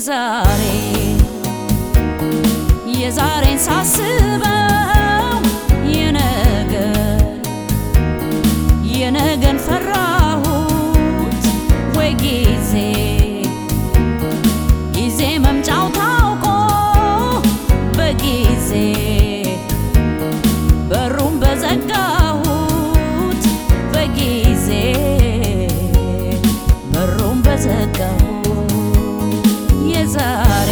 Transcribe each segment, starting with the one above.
የዛሬ የዛሬን ሳስበው የነገን የነገን ፈራሁት ወይ ጊዜ ጊዜ መምጫው ታውቆ በጊዜ በሩን በዘጋሁት በጊዜ በሩን በዘጋሁት የዛሬ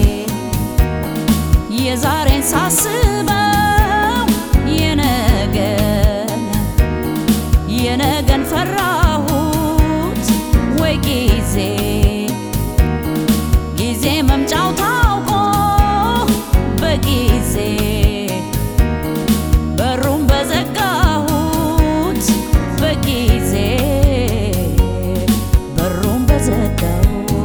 የዛሬን ሳስበው የነገን የነገን ፈራሁት ወይ ጊዜ ጊዜ መምጫው ታውቆ በጊዜ በሩን በዘጋሁት በጊዜ በሩን በዘጋሁት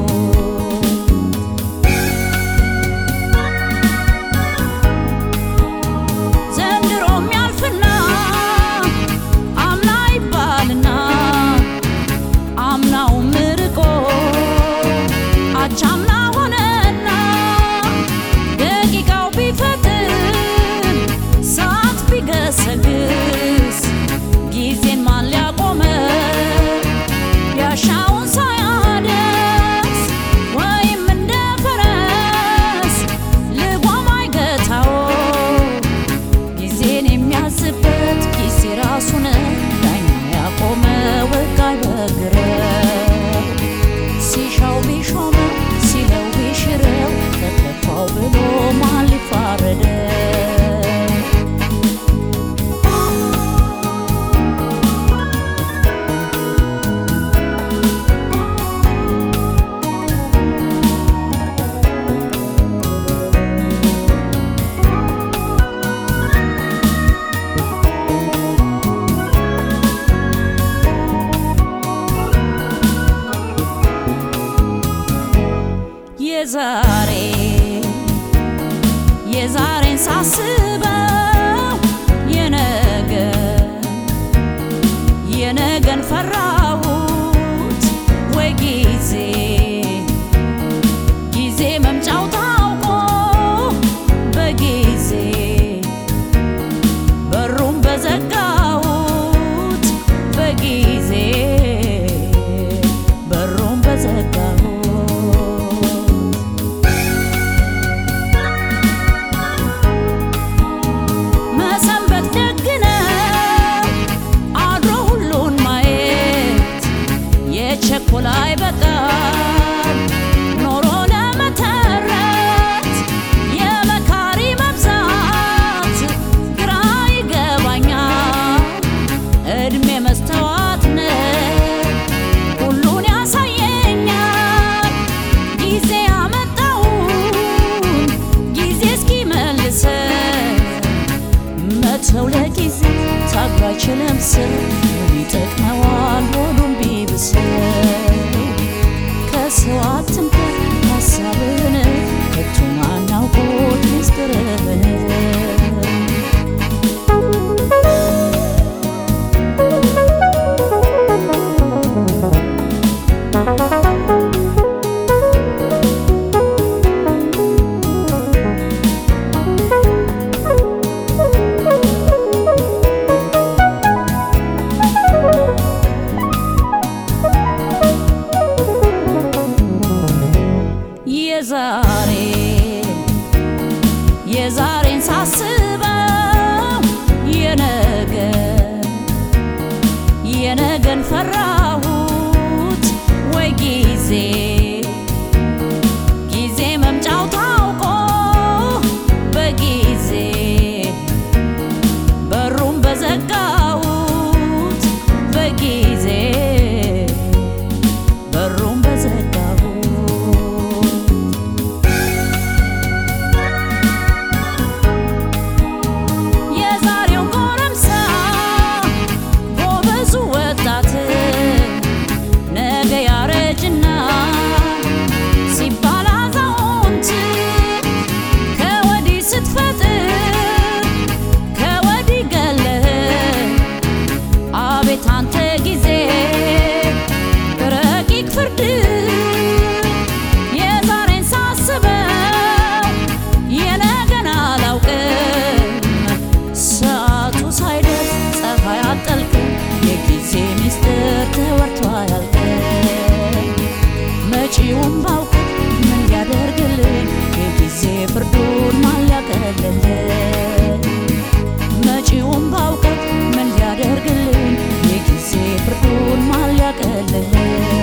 ዘንድሮም ያልፍና አምና ይባልና አምናውም ርቆ አቻምና ሆነና ደቂቃው ቢፈጥን ሰዓት ቢገሰግስ ጊዜን ማን ሊያቆመ ያሻውን ሳያደርስ ወይም እንደ ፈረስ ልጓም አይገታው ጊዜን የሚያዝበት ጊዜ ራሱን ዳኛ ያቆመ ወጋይ በግረ ሲሻው ቢሾመው ሲለው ቢሽረው ተከፋው ብሎ ማን ሊፋረደው? የዛሬ የዛሬን ሳስበው የነገን የነገን ፈራሁት ወይ ጊዜ ጊዜ መምጫው ታውቆ በጊዜ በሩን በዘጋሁት በጊዜ በሩን በዘጋሁት መሰንበት ደግ ነው አድሮ ሁሉን ማየት የቸኮላ አይበቃም ኖሮ ለመተረት የመካሪ መብዛት ግራ ይገባኛል እድሜ መስተዋት ነው ሁሉን ያሳየኛል ጊዜ ያመጣውን ጊዜ እስኪመልሰን መተው ለጊዜ ታግሎ አይችልም ሰው ይጠቅመዋል ሆዱን ቢብሰው ከሰው አትንኩ ሀሳብህን ከቶ ማናውቆት ምስጢርህን የዛሬ የዛሬን ሳስበው የነገን የነገን ፈራሁት ወይ ጊዜ ጊዜ መምጫው ታውቆ በጊዜ በሩን በዘጋሁት በጊዜ በሩን በዘጋሁት የዛሬው ጎረምሳ ጎበዙ ወጣት ነገ ያረጅና ሲባል አዛውንት ከወዲህ ስትፈጥር ከወዲህ ገለህ አቤት አንተ ጊዜ ረቂቅ ፍርድ የዛሬን ሳ አያልቅም መጪውን ባውቀው ምን ሊያደርግልኝ የጊዜ ፍርዱን ማን ሊያቀልልኝ መጪውን ባውቀው ምን ሊያደርግልኝ የጊዜ ፍርዱን ማን ሊያቀልልኝ